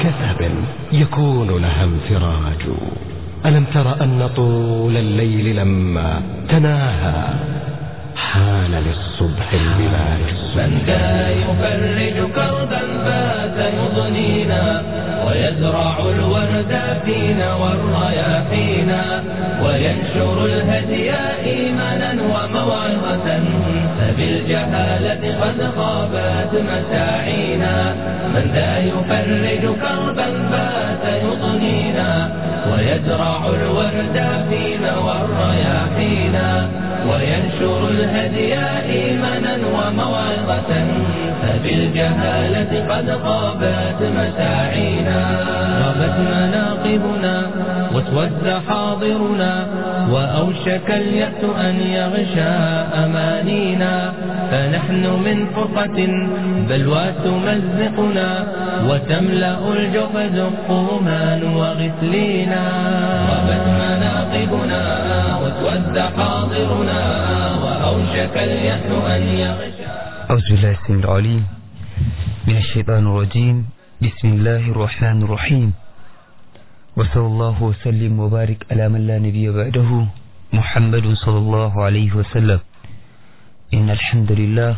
كثب يكون لها انفراج ألم تر أن طول الليل لما تناهى حان للصبح البلاد من ذا يفرج كربا فات يضنينا ويزرع الورد فينا والرياحينا وينشر الهدي إيمانا وموعظة فبالجهالة قد خابت مساعينا من ذا يفرج كربا فات يضنينا ويزرع الورد فينا والرياحينا وينشر الهدي إيمانا وموعظة فبالجهالة قد خابت مساعينا غابت مناقبنا واسود حاضرنا وأوشك اليأس أن يغشى أمانينا فنحن من فرقة بلوى تمزقنا وتملأ الجحد قوما وغسلينا غابت مناقبنا واسود حاضرنا وأوشك اليأس أن يغشى أعوذ بالله السميع العليم من الشيطان الرجيم بسم الله الرحمن الرحيم وصلى الله وسلم وبارك على من لا نبي بعده محمد صلى الله عليه وسلم إن الحمد لله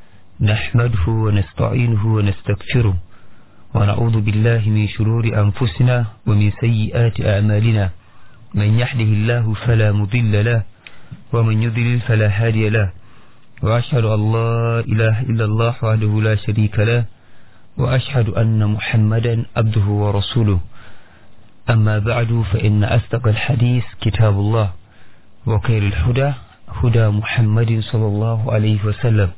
نحمده ونستعينه ونستغفره ونعوذ بالله من شرور أنفسنا ومن سيئات أعمالنا من يحده الله فلا مضل له ومن يضلل فلا هادي له وأشهد أن لا إله إلا الله وحده لا شريك له وأشهد أن محمدا عبده ورسوله أما بعد فإن أصدق الحديث كتاب الله وخير الهدى هدى محمد صلى الله عليه وسلم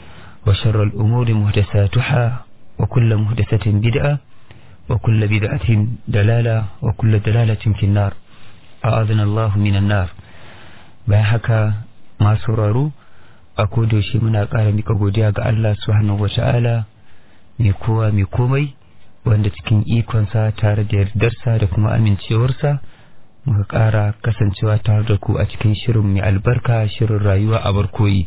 وشر الأمور محدثاتها وكل محدثة بدعة وكل بدعة دلالة وكل دلالة في النار أعاذنا الله من النار بحك ما سرروا a kodayaushe muna ƙara mika godiya ga Allah subhanahu wata'ala mai kowa mai komai wanda cikin ikonsa tare da yardarsa da kuma amincewarsa muka ƙara kasancewa tare da ku a cikin shirin mai albarka shirin rayuwa a barkoyi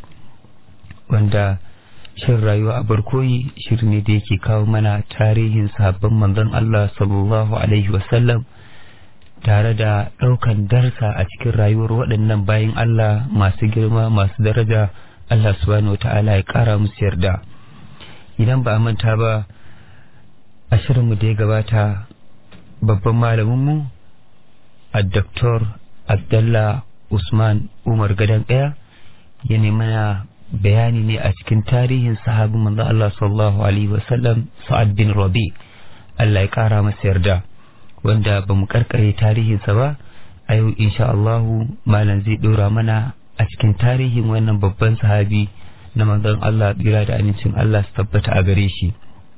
wanda shirin rayuwa a barkoyi shirin ne da yake kawo mana tarihin sabon manzon Allah sallallahu alaihi wasallam tare da ɗaukan darsa a cikin rayuwar waɗannan bayan Allah masu girma masu daraja Allah subhanahu wa ta'ala ya ƙara musu yarda idan ba a manta ba a shirinmu da ya gabata babban malaminmu a Dr. Abdallah Usman Umar Gadan ɗaya ya mana bayani ne a cikin tarihin sahabin manzo Allah sallallahu alaihi wasallam Sa'ad bin Rabi Allah ya ƙara masa yarda wanda ba mu karkare tarihinsa ba a yau insha Allahu malam zai ɗora mana a cikin tarihin wannan babban sahabi na manzon Allah tsira da amincin Allah su tabbata a gare shi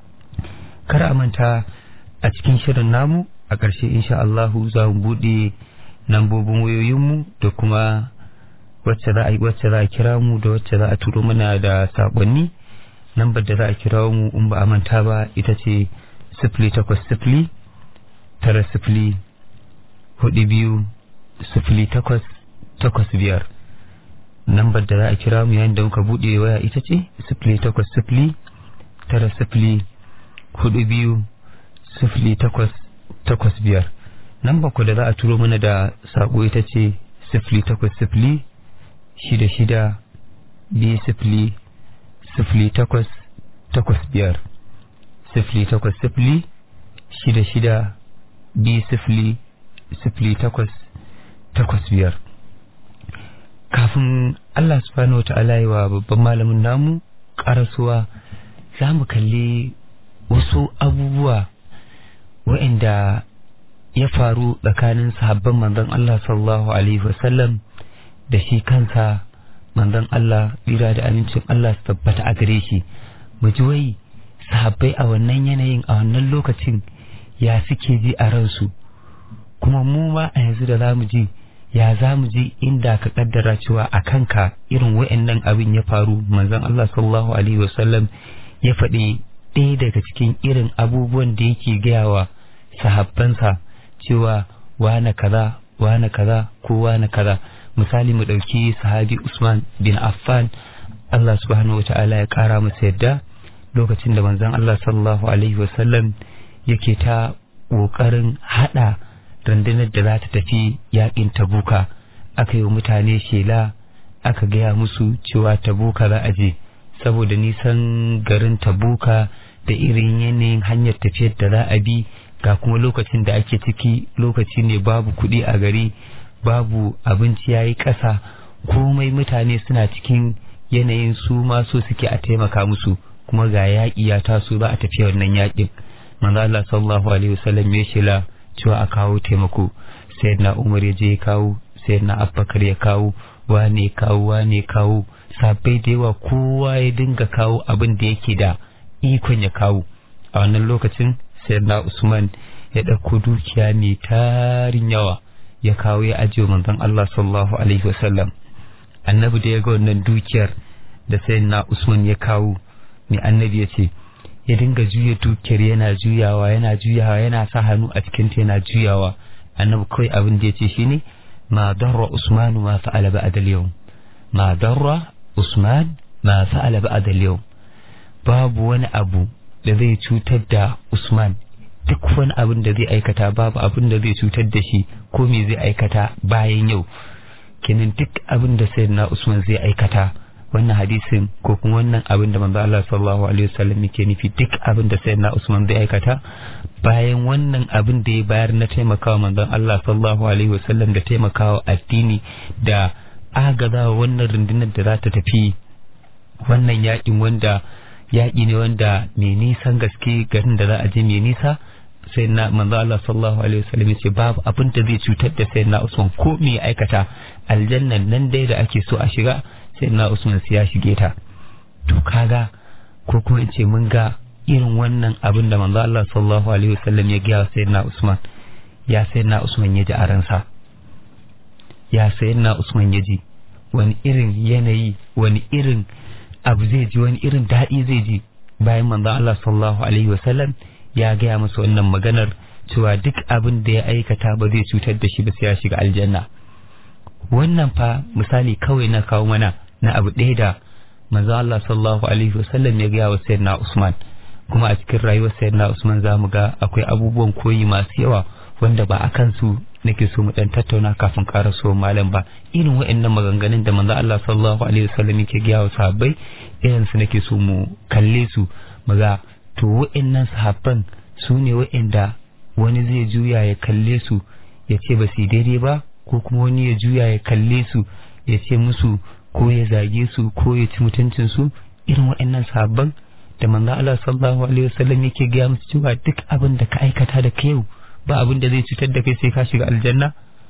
kar a manta a cikin shirin namu a ƙarshe insha Allahu za mu buɗe lambobin wayoyinmu da kuma wacce za a yi wacce za a kira mu da wacce za a turo mana da saƙonni lambar da za a kira mu in ba a manta ba ita ce sifili takwas sifili tara sifili hudu biyu sifili takwas takwas biyar lambar da za a kira mu yayin da muka buɗe waya ita ce sifili takwas sifili tara sifili hudu biyu sifili takwas takwas biyar lambar ku da za a turo mana da saƙo ita ce sifili takwas sifili shida shida biyu sifili sifili takwas takwas biyar sifili takwas sifili shida shida biyu sifili sifili takwas takwas biyar kafin Allah subhanahu wata'ala yi wa babban malamin namu karasuwa za mu kalli wasu abubuwa waɗanda ya faru tsakanin sahabban manzon Allah sallallahu alaihi wasallam da shi kansa manzon Allah tsira da amincin Allah su tabbata a gare shi mu ji wai sahabbai a wannan yanayin a wannan lokacin ya suke ji a ransu kuma mu ma a yanzu da za mu ji ya za mu ji inda ka kaddara cewa a kanka irin wa'annan abin ya faru manzon Allah sallallahu alaihi wasallam ya faɗi ɗaya daga cikin irin abubuwan da yake gaya wa sahabbansa cewa wane kaza wane kaza ko wane kaza misali mu ɗauki sahabi Usman bin Affan Allah subhanahu wata'ala ya ƙara masa yadda lokacin da manzon Allah sallallahu alaihi wasallam yake ta ƙoƙarin haɗa rundunar da za ta tafi yaƙin tabuka aka yi wa mutane shela aka gaya musu cewa tabuka za a je saboda nisan garin tabuka da irin yanayin hanyar tafiyar da za a bi ga kuma lokacin da ake ciki lokaci ne babu kuɗi a gari babu abinci ya yi ƙasa komai mutane suna cikin yanayin su ma so suke a taimaka musu kuma ga yaƙi ya taso za a tafi wannan yaƙin manzo Allah sallallahu alaihi wasallam ya shela cewa a kawo taimako sayyidina Umar ya je ya kawo sayyidina Abubakar ya kawo wane kawo wane kawo sabai da yawa kowa ya dinga kawo abin da yake da ikon ya kawo a wannan lokacin sayyidina Usman ya ɗauko dukiya mai tarin yawa ya kawo ya ajiye manzon Allah sallallahu alaihi wasallam annabi da ya ga wannan dukiyar da sayyidina Usman ya kawo mai annabi ya ce ya dinga juya dukiyar yana juyawa yana juyawa yana sa hannu a cikin ta yana juyawa annabi kawai abin da ya ce shine ma darra usman ma fa'ala ba'da al-yawm ma darra usman ma fa'ala ba'da al-yawm babu wani abu da zai cutar da usman duk wani abin da zai aikata babu abin da zai cutar da shi ko me zai aikata bayan yau kenan duk abin da sayyidina usman zai aikata wannan hadisin ko kuma wannan abin da manzo Allah sallallahu alaihi wasallam yake nufi duk abin da sayyidina Usman zai aikata bayan wannan abin da ya bayar na taimakawa manzon Allah sallallahu alaihi wasallam da taimakawa addini da agazawa wannan rundunar da za ta tafi wannan yakin wanda yaki ne wanda mai nisan gaske garin da za a je mai nisa sai na manzo Allah sallallahu alaihi wasallam yace babu abin da zai cutar da sayyidina Usman ko me ya aikata aljannan nan dai da ake so a shiga sai na Usman ya shige ta to kaga ko kuma in ce mun ga irin wannan abin da manzo Allah sallallahu alaihi wasallam ya gaya sayyidina Usman ya sayyidina Usman ya ji a ransa ya sayyidina Usman ya ji wani irin yanayi wani irin abu zai ji wani irin daɗi zai ji bayan manzo Allah sallallahu alaihi wasallam ya gaya masa wannan maganar cewa duk abin da ya aikata ba zai cutar da shi ba sai ya shiga aljanna wannan fa misali kawai na kawo mana na abu ɗaya da manzo Allah sallallahu alaihi wasallam ya gaya wa sayyidina Usman kuma a cikin rayuwar sayyidina Usman za mu ga akwai abubuwan koyi masu yawa wanda ba a kansu nake so mu dan tattauna kafin ƙara so malam ba irin waɗannan maganganun da manzo Allah sallallahu alaihi wasallam yake gaya wa sahabbai irin su nake so mu kalle su mu ga to waɗannan sahabban su ne waɗanda wani zai juya ya kalle su ya ce ba su daidai ba ko kuma wani ya juya ya kalle su ya ce musu ko ya zage su ko ya ci mutuncin su irin waɗannan sabon da manzo Allah sallallahu alaihi wasallam yake gaya musu cewa duk abin da ka aikata da kai ba abin da zai cutar da kai sai ka shiga aljanna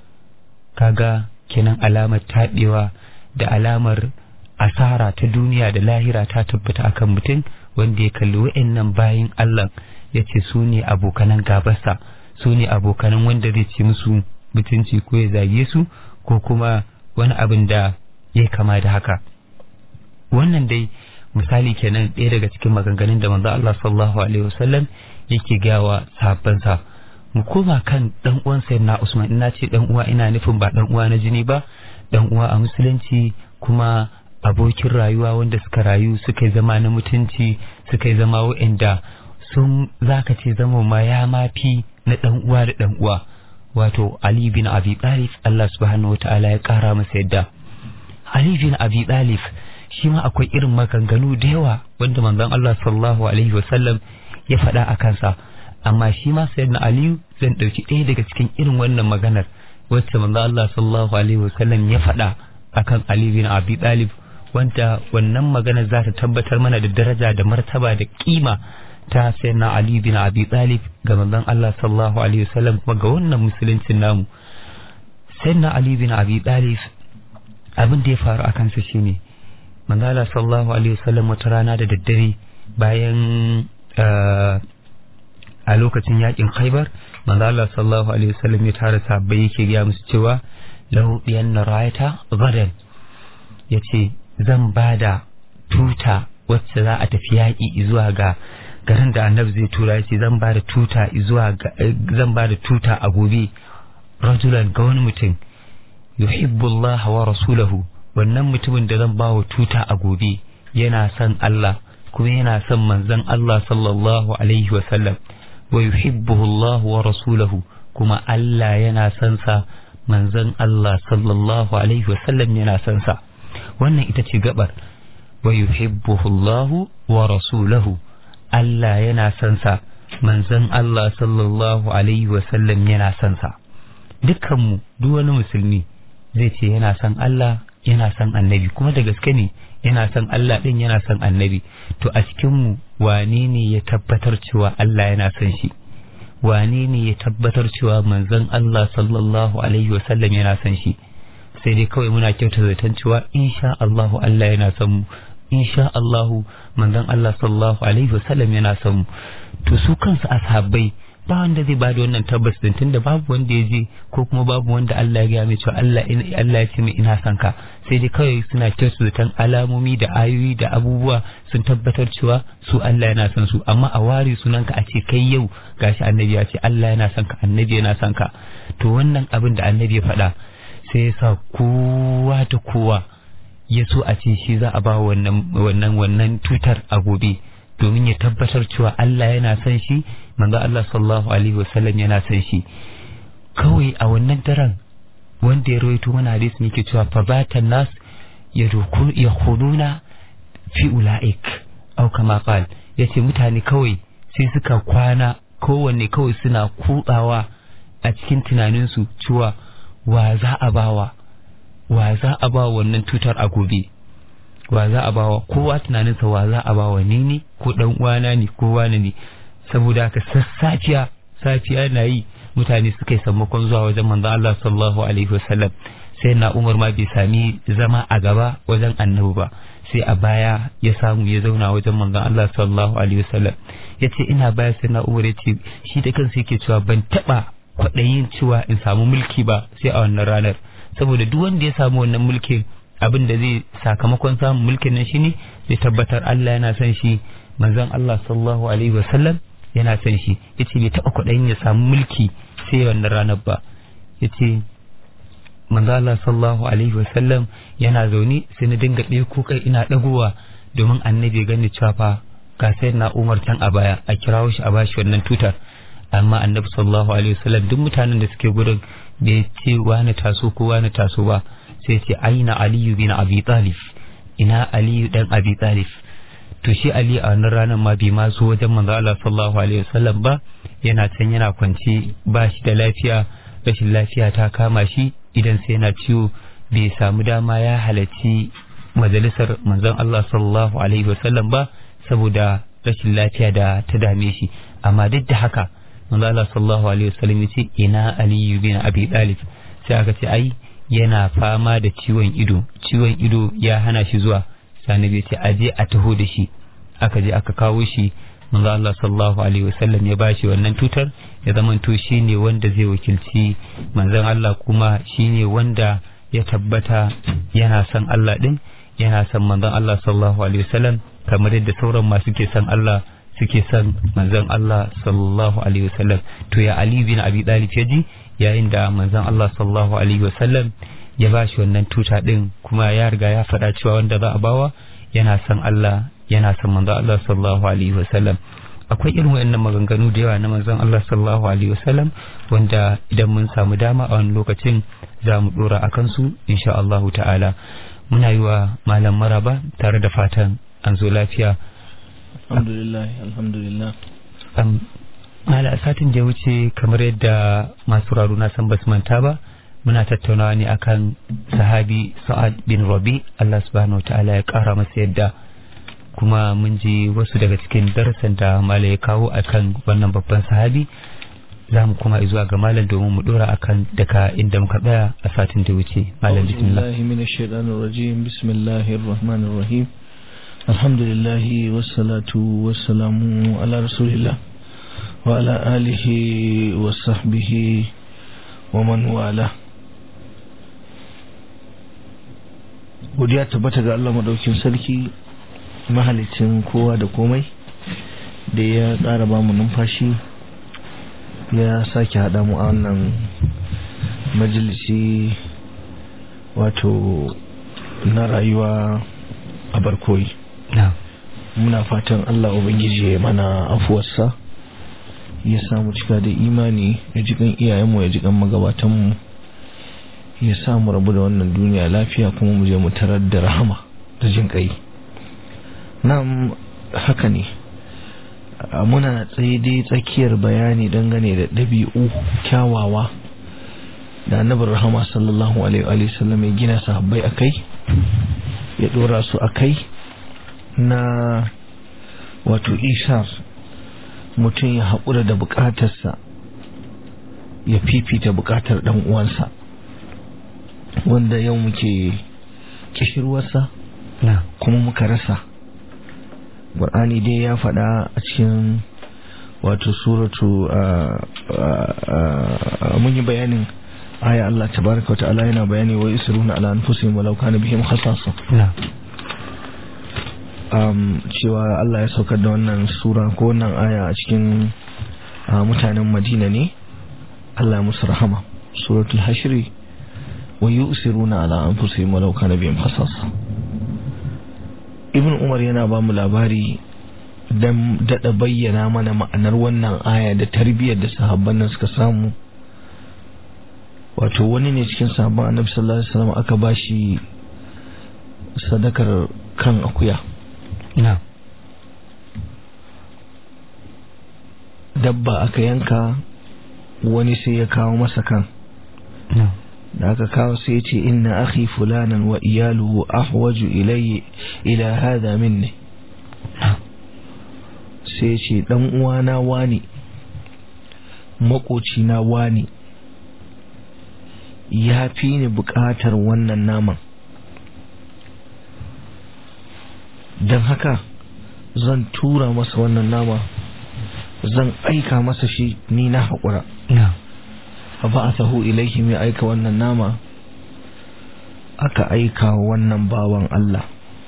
kaga kenan alamar taɓewa da alamar asara ta duniya da lahira ta tabbata akan mutum wanda ya kalli waɗannan bayin Allah ya ce su ne abokanan gabarsa su ne abokanan wanda zai ci musu mutunci ko ya zage su ko kuma wani abin da ya kama da haka wannan dai misali kenan ɗaya daga cikin maganganun da manzo Allah sallallahu alaihi wasallam yake gawa sahabbansa mu koma kan dan uwan sayyidina Usman ina ce dan uwa ina nufin ba dan uwa na jini ba dan uwa a musulunci kuma abokin rayuwa wanda suka rayu suka zama na mutunci suka zama wa'anda sun zaka ce zama ma ya mafi na dan uwa da dan uwa wato Ali bin Abi Talib Allah subhanahu wataala ya kara masa yadda Ali bin Abi Talib shi ma akwai irin maganganu da yawa wanda manzon Allah sallallahu alaihi wasallam ya faɗa a kansa amma shi ma sayyidina Ali zan ɗauki ɗaya daga cikin irin wannan maganar wacce manzon Allah sallallahu alaihi wasallam ya faɗa akan Ali bin Abi Talib wanda wannan maganar za ta tabbatar mana da daraja da martaba da kima ta sayyidina Ali bin Abi Talib ga manzon Allah sallallahu alaihi wasallam kuma ga wannan musuluncin namu sayyidina Ali bin Abi Talib abin da ya faru a kansa shine manzon Allah sallallahu alaihi wasallam wata rana da daddare bayan a lokacin yakin Khaibar manzon Allah sallallahu alaihi wasallam ya tara sahabbai yake ga musu cewa lahu biyanna rayata gadan yace zan bada tuta wacce za a tafi yaƙi zuwa ga garin da annabi zai tura ya ce zan ba da tuta zuwa zan ba da tuta a gobe rajulan ga wani mutum yuhibbullah wa rasulahu wannan mutumin da zan ba wa tuta a gobe yana son Allah kuma yana son manzon Allah sallallahu alaihi wa sallam wa yuhibbuhu Allah wa rasuluhu kuma Allah yana son sa manzon Allah sallallahu alaihi wasallam yana son sa wannan ita ce gabar wa yuhibbuhu Allah wa rasuluhu Allah yana son sa manzon Allah sallallahu alaihi wasallam yana son sa dukkanmu duk wani musulmi zai ce yana son Allah yana son annabi kuma da gaske ne yana son Allah din yana son annabi to a cikinmu wane ne ya tabbatar cewa Allah yana son shi wane ne ya tabbatar cewa manzon Allah sallallahu alaihi wasallam yana son shi sai dai kawai muna kyauta zaton cewa insha Allah Allah yana son mu insha Allah manzon Allah sallallahu alaihi wasallam yana son mu to su kansu ashabbai ba wanda zai bada wannan tabbas din tunda babu wanda ya je ko kuma babu wanda Allah ya gaya mai cewa Allah Allah ya ce mai ina son ka sai dai kawai suna kyautu zaton alamomi da ayoyi da abubuwa sun tabbatar cewa su Allah yana son su amma a ware sunanka a ce kai yau gashi annabi ya ce Allah yana son ka annabi yana son ka to wannan abin da annabi ya faɗa sai ya sa kowa da kowa ya so a ce shi za a ba wannan wannan wannan tutar a gobe domin ya tabbatar cewa Allah yana son shi manzo Allah sallallahu alaihi wasallam yana son shi kawai a wannan daren wanda ya rawaito mana hadisi yake cewa fa batan nas yakhuduna fi ulaik au kama qal yace mutane kawai sai suka kwana kowanne kawai suna kutsawa a cikin tunaninsu cewa wa za a bawa wa za a ba wannan tutar a gobe wa za a bawa kowa tunaninsa wa za a bawa ni ne ko dan uwana ne ko wani ne saboda haka sassafiya safiya na yi mutane suka yi sammakon zuwa wajen manzo Allah sallallahu alaihi wasallam sai na Umar ma bai sami zama a gaba wajen annabi ba sai a baya ya samu ya zauna wajen manzon Allah sallallahu alaihi wasallam yace ina baya sai na Umar yace shi da kansa yake cewa ban taba kwaɗayin cewa in samu mulki ba sai a wannan ranar saboda duk wanda ya samu wannan mulkin abin da zai sakamakon samun mulkin nan shine zai tabbatar Allah yana son shi manzon Allah sallallahu alaihi wasallam yana son shi yace bai taba kwaɗayin ya samu mulki sai wannan ranar ba yace manzo Allah sallallahu alaihi wasallam yana zaune sai na dinga ɗaya kuka ina ɗagowa domin annabi gani cewa fa ga sai na Umar can a baya a kirawo shi a bashi wannan tutar amma annabi sallallahu alaihi wasallam duk mutanen da suke gurin bai ce wani taso ko wani taso ba sai ce aina aliyu bin abi talib ina aliyu dan abi talib to shi ali a wannan ranar ma bai ma zo wajen manzo Allah sallallahu alaihi wasallam ba yana can yana kwance ba shi da lafiya rashin lafiya ta kama shi idan sai yana ciwo bai samu dama ya halarci majalisar manzon Allah sallallahu alaihi wasallam ba saboda rashin lafiya da ta dame shi amma duk da haka manzon Allah sallallahu alaihi wasallam ya ce ina aliyu bin abi talib sai aka ce ai yana fama da ciwon ido ciwon ido ya hana shi zuwa sani bai ce aje a taho da shi aka je aka kawo shi manzo Allah sallallahu alaihi wasallam ya bashi wannan tutar ya zamanto shine wanda zai wakilci manzon Allah kuma shine wanda ya tabbata yana son Allah din yana son manzon Allah sallallahu alaihi wasallam kamar yadda sauran masu ke son Allah suke son manzon Allah sallallahu alaihi wasallam to ya Ali bin Abi Talib ya ji yayin da manzon Allah sallallahu alaihi wasallam ya bashi wannan tuta din kuma ya riga ya faɗa cewa wanda za a bawa yana son Allah yana son manzo Allah sallallahu alaihi wasallam akwai irin wayannan maganganu da yawa na manzon Allah sallallahu alaihi wasallam wanda idan mun samu dama a wani lokacin za mu dora a kansu insha Allah ta'ala muna yi wa malam maraba tare da fatan an zo lafiya alhamdulillah alhamdulillah mala satin da ya wuce kamar yadda masu raru na san basu manta ba muna tattaunawa ne akan sahabi sa'ad bin rabi Allah subhanahu wa ta'ala ya kara masa yadda kuma mun ji wasu daga cikin darasin da malam ya kawo akan wannan babban sahabi za mu kuma zuwa ga malam domin mu dora akan daga inda muka tsaya a satin da wuce malam bismillah bismillah min ash-shaytanir rajim bismillahir rahmanir rahim alhamdulillah wassalatu wassalamu ala rasulillah wa ala alihi wa sahbihi wa man wala godiya tabbata ga Allah madaukin sarki mahalicin kowa da komai da ya ƙara ba mu numfashi ya sake haɗa mu a wannan majalisi wato na rayuwa a barkoyi muna fatan Allah Ubangiji ya mana afuwarsa ya samu cika da imani ya ji kan iyayenmu ya ji kan magabatanmu ya samu rabu da wannan duniya lafiya kuma mu je mu tarar da rahama da jin kai nan haka ne muna tsaye dai tsakiyar bayani dangane da ɗabi'u kyawawa da annabin rahama sallallahu alaihi sallam ya gina sahabbai a kai ya ɗora su a kai na wato ishar mutum ya haƙura da buƙatarsa ya fifita buƙatar ɗan uwansa wanda yau muke kishirwarsa kuma muka rasa ƙwar'ani dai ya faɗa a cikin wato suratu mun yi bayanin aya Allah tabaraka wa ta'ala yana bayani wa yusiruna ala anfusihim walau kana bihim khasasa um, cewa Allah ya saukar da wannan sura ko wannan aya a cikin mutanen Madina ne Allah musu rahama suratul hashri wa yusiruna ala anfusihim walau kana bihim khasasa ibn umar yana ba mu labari don daɗa bayyana mana ma'anar wannan aya da tarbiyyar da sahabban nan suka samu wato wani ne cikin sahabban annabi sallallahu alaihi wasallam aka bashi sadakar kan akuya na dabba aka yanka wani sai ya kawo masa kan na da aka kawo sai ya ce inna akhi fulanan wa iyaluhu ahwaju ilayya ila hada minni sai ya ce dan uwana wani makoci na wani ya fi ni bukatar wannan naman don haka zan tura masa wannan nama zan aika masa shi ni na haƙura na fa'athahu ilaihim ya aika wannan nama aka aika wannan bawan Allah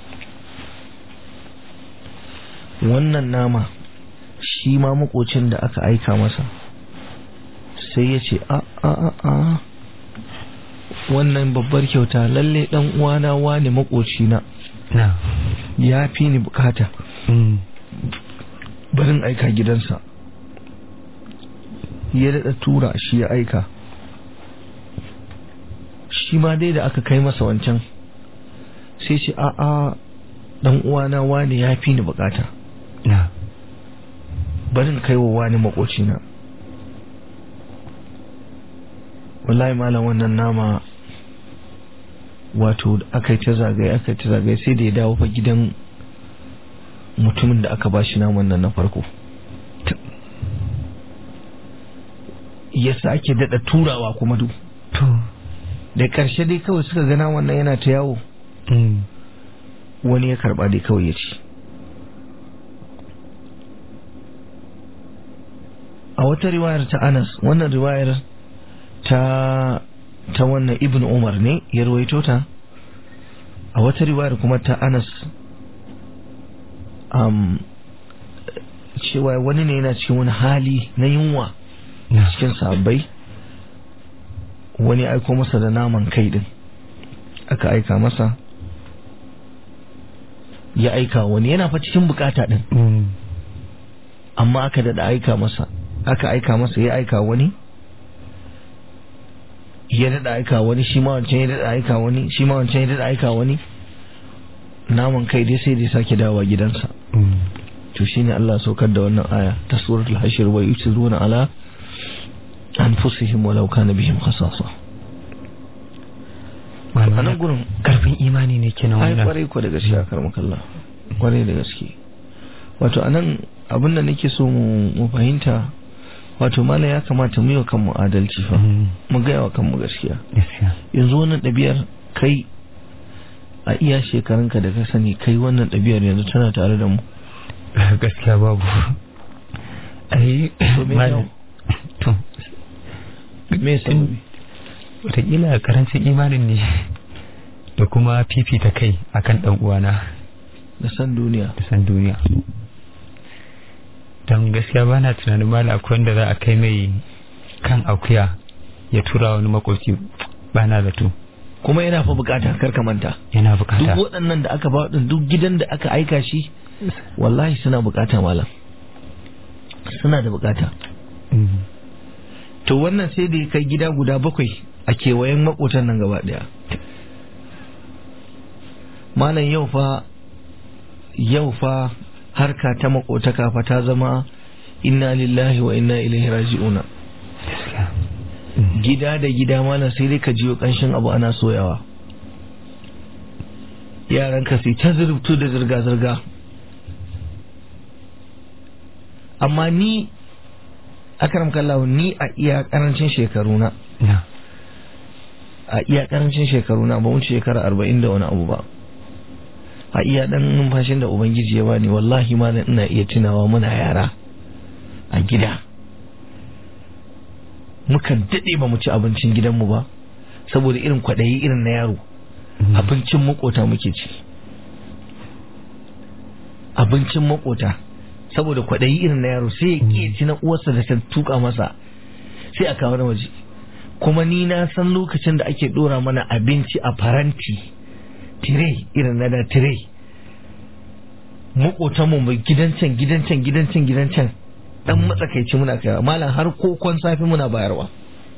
wannan nama shi ma makocin da aka aika masa sai ya ce a a a a wannan babbar kyauta lalle dan uwana wane makocina na ya fi ni bukata mm. barin aika gidansa ya daɗa tura shi ya aika shi ma dai da aka kai masa wancan sai ce a'a dan uwana wani ya fi ni bukata na barin kai wa wani makocina wallahi malam wannan nama wato aka yi ta zagaye aka yi ta zagaye sai da ya dawo fa gidan mutumin da aka bashi naman nan na farko ya sake daɗa turawa kuma duk to da ƙarshe dai kawai suka gana wannan yana ta yawo mm. wani ya karɓa dai kawai ya ci a wata riwayar ta anas wannan riwayar ta ta wannan ibn umar ne ya ruwaito ta a wata riwayar kuma ta anas um, cewa wani ne yana cikin wani hali na yunwa na cikin sabbai wani aiko masa da naman kai din aka aika masa ya aika wani yana fa cikin bukata din mm. amma aka daɗa aika masa aka aika masa ya aika wani ya daɗa aika wani shi ma wancan ya daɗa aika wani shi ma wancan ya daɗa aika wani naman kai dai sai dai sake dawowa gidansa Mm. to shine Allah saukar da wannan aya ta suratul hashir wa yusiruna ala anfusihim walau kana bihim khasasa a nan gurin karfin imani ne kenan ai wannan kwarai ko da gaskiya karmakalla kwarai da gaske wato anan abin da nake so mu mu fahimta wato mala ya kamata mu yi wa kanmu adalci fa Mm. mu gaya wa kanmu gaskiya gaskiya yanzu wannan ɗabi'ar kai a iya shekarunka da ka sani kai wannan ɗabi'ar yanzu tana tare da mu gaskiya babu ai To me malam to me sababi wataƙila karancin imanin ne da kuma fifita kai akan ɗan uwana da san duniya da san duniya don gaskiya ba na tunanin mala akwai wanda za a kai mai kan akuya ya tura wani makoci ba na zato kuma yana fa bukata kar ka manta yana duk bukata waɗannan da aka ba duk gidan da aka aika shi wallahi suna bukata malam suna da bukata to wannan sai da ya kai gida guda bakwai a kewayen makotan nan gaba daya malam yau fa yau fa harka ta makotaka fa ta zama inna lillahi wa inna ilaihi raji'una gida da gida malam sai dai ka jiyo kanshin abu ana soyawa yaran ka sai ta zurfto da zirga-zirga amma ni akaram kallahu ni a iya karancin shekaru na a iya karancin shekaru na ba wuce shekara arba'in da wani abu ba a iya dan numfashin da ubangiji ya bani wallahi ma ina iya tunawa muna yara a gida mukan daɗe ba mu ci abincin gidanmu ba saboda irin kwaɗayi irin na yaro abincin makota muke ci abincin makota saboda kwaɗayi irin na yaro sai ya ƙi ci na uwarsa da ta tuka masa sai a kawo na waje kuma ni na san lokacin da ake ɗora mana abinci a faranti tire irin na da tire makotanmu mai gidan can gidan can gidan can gidan can dan matsakaici muna kaiwa malam har kokon safi muna bayarwa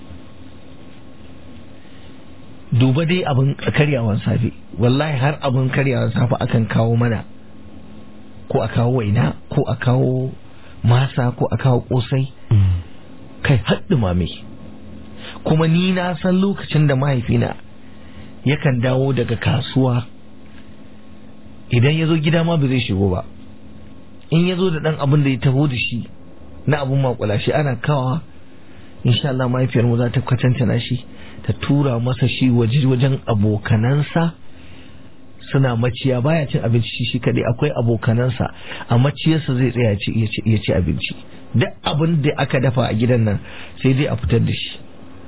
duba dai abin karyawan safe wallahi har abin karyawan safe akan kawo mana ko a kawo waina ko a kawo masa ko a kawo kosai kai haɗu mame kuma ni na san lokacin da mahaifina yakan dawo daga kasuwa idan ya zo gida ma ba zai shigo ba in ya zo da ɗan abin da ya taho da shi na abin makula shi ana kawa insha Allah mahaifiyar mu za ta kwatanta shi ta tura masa shi waje wajen abokanansa suna maciya baya cin abinci shi kadai akwai abokanansa a maciyarsa zai tsaya ya ci abinci duk abin da aka dafa a gidan nan sai dai a fitar da shi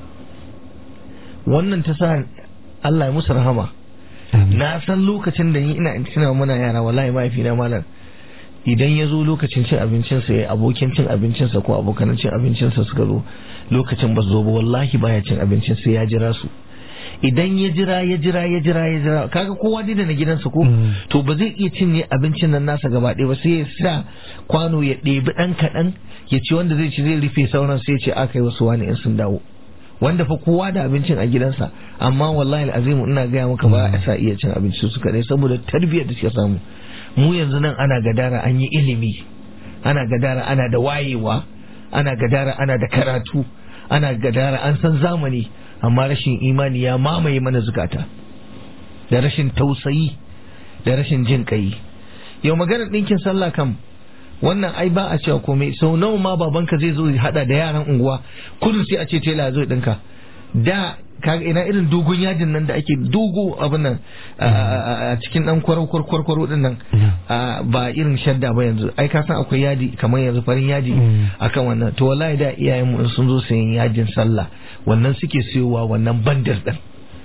wannan ta sa Allah ya musu rahama na san lokacin da ni ina tuna muna yara wallahi mahaifina malam idan ya zo lokacin cin abincinsa ya abokin cin abincinsa ko abokanan cin abincinsa suka zo lokacin ba su zo ba wallahi baya cin abincin sai ya jira su idan ya jira ya jira ya jira ya jira kaga kowa dai da na gidansa ko to ba zai iya cinye abincin nan nasa gaba ɗaya ba sai ya sa kwano ya ɗebi ɗan kaɗan ya ci wanda zai ci zai rufe sauran sai ya ce aka yi wasu wani in sun dawo wanda fa kowa da abincin a gidansa amma wallahi azimu ina gaya maka ba a sa iya cin abinci su kaɗai saboda tarbiyyar da suka samu mu yanzu nan ana gadara an yi ilimi ana gadara ana da wayewa ana gadara ana da karatu ana gadara an san zamani amma rashin imani ya mamaye mana zukata da rashin tausayi da rashin jin kai yau maganar ɗinkin sallah kam wannan ai ba a cewa komai sau nawa ma babanka zai zo hada da yaran unguwa kudu sai a ce tela zo ɗinka da kaga ina irin dogon yadin nan da ake dogo abin nan a cikin dan kwarau kwarkwaro din nan ba irin shadda ba yanzu ai ka san akwai yadi kamar yanzu farin yadi akan wannan to wallahi da iyayen mu sun zo sayan yajin sallah wannan suke siyowa wannan bandar din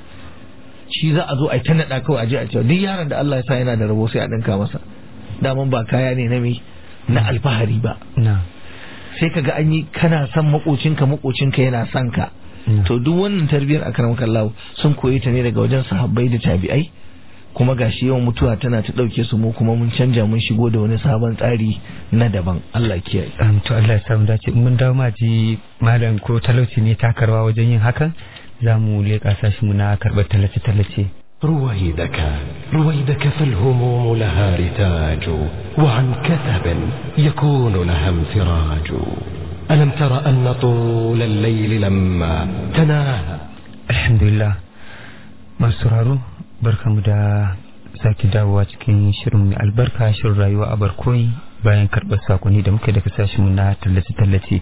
shi za a zo a ta nada kawai a je a cewa duk yaron da Allah ya sa yana da rabo sai a dinka masa daman ba kaya ne na me na alfahari ba sai kaga an yi kana son makocinka makocinka yana son ka to duk wannan tarbiyar akram kallahu sun koyi ta ne daga wajen sahabbai da tabi'ai kuma gashi yawan mutuwa tana ta dauke su mu kuma mun canja mun shigo da wani sabon tsari na daban Allah kiyaye to Allah ya samu dace mun dawo ma ji malam ko talauci ne takarwa wajen yin hakan za mu leƙa sashi mu na karɓar tallace tallace رويدك رويدك فالهموم لها رتاج وعن كثب يكون لها انفراج ألم تر أن طول الليل لما تناهى alhamdulillah masu sauraro barkamu da sake dawowa cikin shirin mai albarka shirin rayuwa a barkoyi bayan karɓar sakonni da muka daga sashenmu na tallace-tallace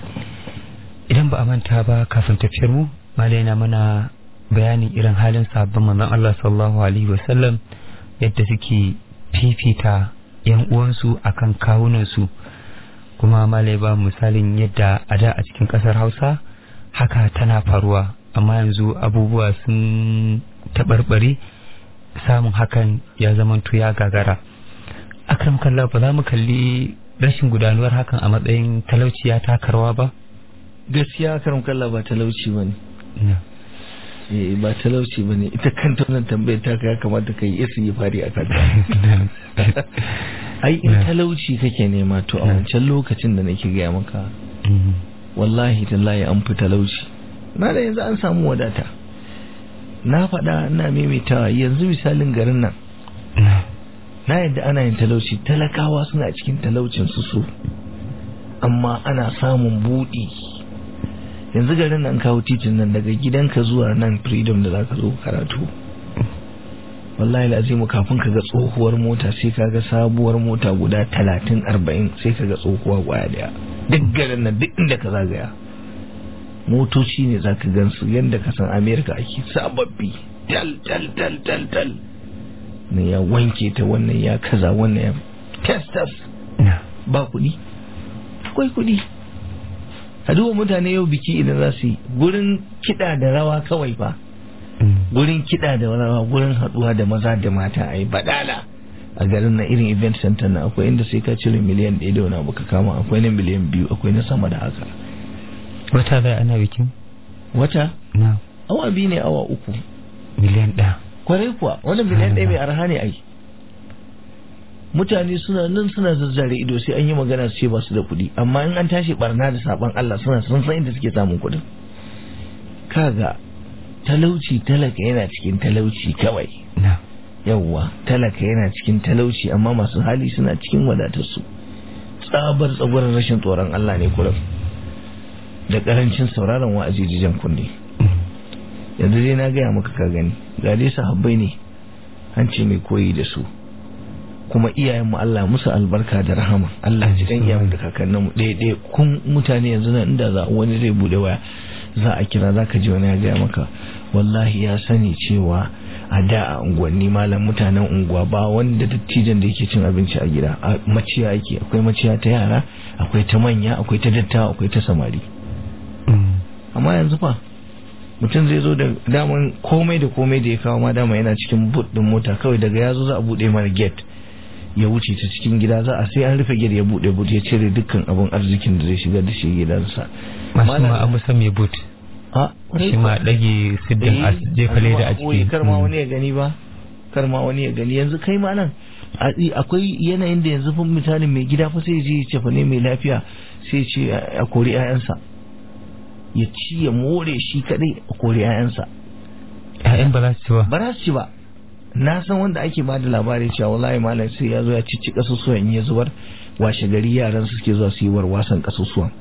idan ba a manta ba kafin tafiyar mu malai na mana bayanin irin halin sabbin manzon Allah sallallahu alaihi wasallam yadda suke fifita yan uwansu akan kawunansu kuma malai ba misalin yadda a da a cikin kasar Hausa haka tana faruwa amma yanzu abubuwa sun taɓarɓare samun hakan ya zama ya gagara akram kallah ba za mu kalli rashin gudanuwar hakan a matsayin talauci ya takarwa ba gaskiya akram kallah ba talauci bane eh ba talauci bane ita kanta wannan tambayar ta ya kamata kai isi ya fari a kanta ai in talauci kake nema to a wancan lokacin da nake gaya maka wallahi tallahi an fi talauci na da yanzu an samu wadata na faɗa ina maimaitawa yanzu misalin garin nan na yadda ana yin talauci talakawa suna cikin talaucin su su amma ana samun buɗi yanzu garin nan kawo titin nan daga gidanka zuwa nan freedom da zaka zo karatu wallahi lazimu kafin ka ga tsohuwar mota sai ka ga sabuwar mota guda talatin arba'in sai ka ga tsohuwa kwaya daya duk garin nan duk inda ka zagaya motoci ne za ka gansu yadda ka san amerika ake sababbi tal tal tal tal tal ne ya wanke ta wannan ya kaza wannan ya testas ba kuɗi akwai kuɗi a duba mutane yau biki idan za su yi gurin kiɗa da rawa kawai fa gurin kiɗa da rawa gurin haɗuwa da maza da mata a yi badala a garin na irin event center na akwai inda sai ka cire miliyan ɗaya da wani abu ka kama akwai na miliyan biyu akwai na sama da haka wata zai ana bikin wata na awa biyu ne awa uku miliyan ɗaya kwarai kuwa wani miliyan ɗaya mai arha ne ai mutane suna nan suna zazzare ido sai an yi magana su ce ba su da kuɗi amma in an tashi barna da saban Allah suna sun san inda suke samun kuɗin kaga talauci talaka yana cikin talauci kawai na yawwa talaka yana cikin talauci amma masu hali suna cikin wadatarsu tsabar tsagurin rashin tsoron Allah ne kurum da karancin sauraron wa'azi jijan kunne yanzu dai na gaya maka ka gani ga dai sahabbai ne an ce mai koyi da su kuma iyayenmu Allah musu albarka da rahama Allah ji kan iyayen da kakanninmu ɗaya ɗaya kun mutane yanzu nan inda za wani zai bude waya za a kira za ka ji wani ya gaya maka wallahi ya sani cewa a da a unguwanni malam mutanen unguwa ba wanda dattijan da yake cin abinci a gida a maciya yake akwai maciya ta yara akwai ta manya akwai ta dattawa akwai ta samari amma yanzu fa mutum zai zo da daman komai da komai da ya kawo ma dama yana cikin boot din mota kawai daga ya zo za a bude mana gate ya wuce ta cikin gida za a sai an rufe gate ya bude boot ya cire dukkan abun arzikin da zai shiga da shi gidansa masu ma abu san mai boot a shi ma ɗage siddin a jefa leda a ciki kar ma wani ya gani ba kar ma wani ya gani yanzu kai ma nan akwai yanayin da yanzu fa misalin mai gida fa sai je ya ce fa ne mai lafiya sai ce a kori 'ya'yansa ya ci ya more shi kadai a kori 'ya'yansa ƴaƴan ba za su ci ba ba za su ci ba na san wanda ake ba da labari cewa wallahi malam sai ya zo ya cici kasusuwan in ya zubar washe gari yaran su suke zuwa su yi warwasan kasusuwan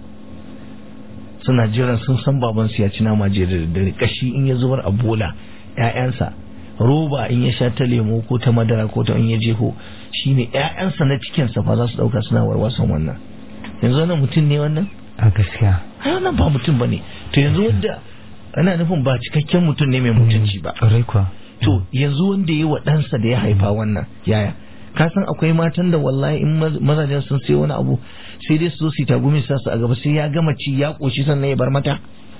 suna jiran sun san baban su ya ci nama je da daddare kashi in ya zubar a bola ƴaƴansa roba in ya sha ta lemo ko ta madara ko ta in ya jeho shine ƴaƴansa na cikin sa fa za su dauka suna warwasan wannan yanzu wannan mutum ne wannan a gaskiya ai wannan ba mutum bane to yanzu wanda ana nufin ba cikakken mutum ne mai mutunci ba ƙwarai kuwa to yanzu wanda ya wa ɗansa da ya haifa wannan yaya ka san akwai matan da wallahi in mazajen sun sai wani abu sai dai su zo su tagumi sa su a gaba sai ya gama ci ya koshi sannan ya bar mata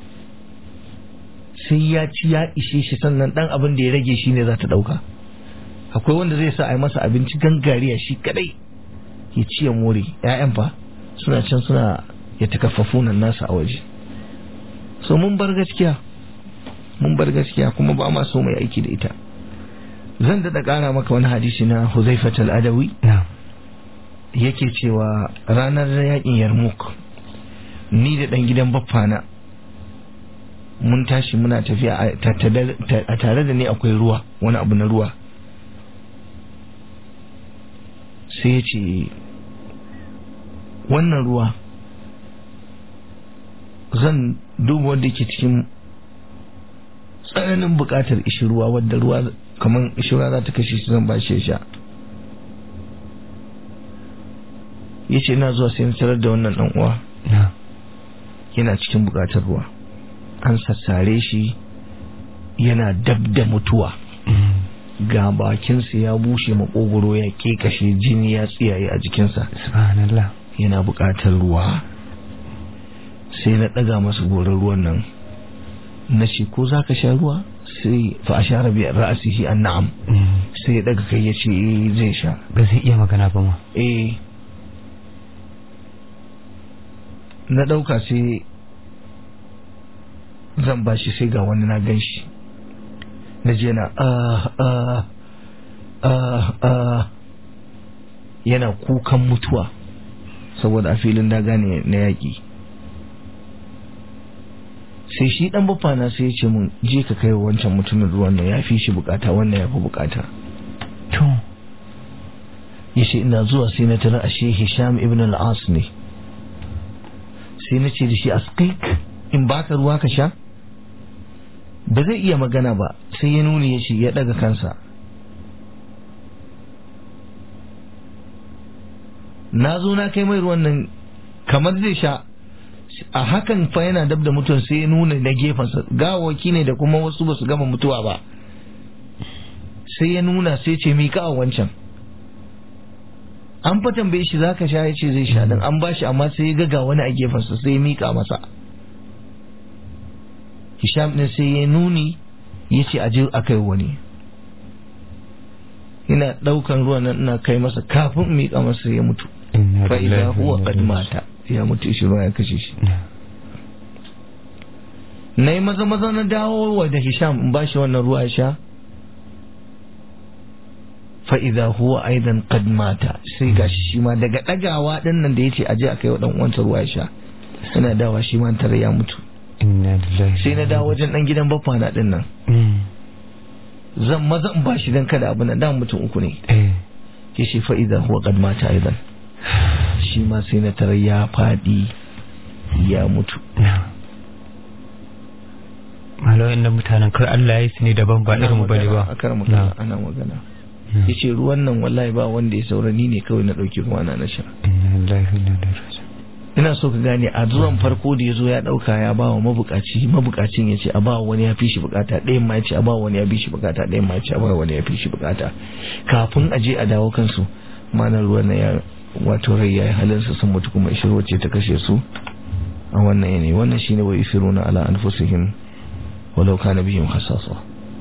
sai ya ci ya ishe shi sannan dan abin da ya rage shi ne za ta dauka akwai wanda zai sa a yi masa abinci gangariya shi kadai ya ci ya more ƴaƴan fa suna can suna ya takaffafu nan nasa a waje so mun bar gaskiya mun bar gaskiya kuma ba ma so mai aiki da ita zan daɗa ƙara maka wani hadisi na Huzaifat al-Adawi yake cewa ranar yakin Yarmouk ni da ɗan gidan baffana mun tashi muna tafiya a tare da ni akwai ruwa wani abu na ruwa sai ya ce wannan ruwa zan duba wanda ke cikin tsananin buƙatar ishirwa wadda ruwa kamar ishirwa za ta kashe shi zan ba shi sha ya ce ina zuwa sai tarar da wannan ɗan uwa yana cikin buƙatar ruwa an sassare shi yana dab da mutuwa ga bakinsa ya bushe makogoro ya kekashe jini ya tsiyaye a jikinsa subhanallah yana buƙatar ruwa sai na ɗaga masa goron ruwan nan na ce ko za ka sha ruwa sai fa a share biyar ra'asihi an na'am sai ya daga kai ya ce zai sha ba zai iya magana ba ma eh na ɗauka sai zan ba shi sai ga wani na gan shi na je na ah ah ah ah yana kukan mutuwa saboda a filin daga ne na yaƙi sai shi dan baffa na sai ya ce mun je ka kai wa wancan mutumin ruwan nan ya fi shi bukata wannan ya fi bukata to ya ce ina zuwa sai na tara ashe hisham ibn al-as ne sai na ce da shi askik in baka ruwa ka sha ba zai iya magana ba sai ya nuni ya ce ya daga kansa na zo na kai mai ruwan nan kamar zai sha a hakan fa yana dab da mutum sai ya nuna na gefensa gawaki ne da kuma wasu ba su gama mutuwa ba sai ya nuna sai ce mika a wancan an fa tambaye shi zaka sha ya ce zai sha dan an bashi amma sai ya ga wani a gefensa sai ya mika masa Hisham din sai ya nuni ya ce aje a kai wani ina daukan ruwan nan ina kai masa kafin in mika masa ya mutu fa idza huwa qad mata ya mutu shi ruwa ya kashe shi na yi maza maza na dawo wa da Hisham in bashi wannan ruwa ya sha fa idza huwa aidan qad mata sai gashi shi ma daga dagawa din nan da yace aje a kai wa dan uwansa ruwa ya sha ina dawa shi ma tare ya mutu inna lillahi sai na dawo wajen dan gidan baffa na din nan zan maza in bashi dan kada abu nan da mutum uku ne eh yace fa idza huwa qad mata aidan shi ma sai na tare ya fadi ya mutu malawa inda mutanen kai Allah ya yi su ne daban ba irin bane ba a kar magana ana magana yace ruwan nan wallahi ba wanda ya saurani ne kawai na dauki ruwa na na sha inna lillahi wa inna ilaihi raji'un ina so ka gane a zuwan farko da ya zo ya dauka ya ba wa mabukaci mabukacin ya ce a ba wani ya fi shi bukata ɗayan ma ya ce a ba wani ya fi shi bukata ɗayan ma ya ce a ba wani ya fi shi bukata kafin a je a dawo kansu manar ruwan na ya wato rai ya yi halinsa sun mutu kuma ishirwa ce ta kashe su a wannan yanayi wannan shine wa isiruna ala anfusihim walau kana bihim hasasa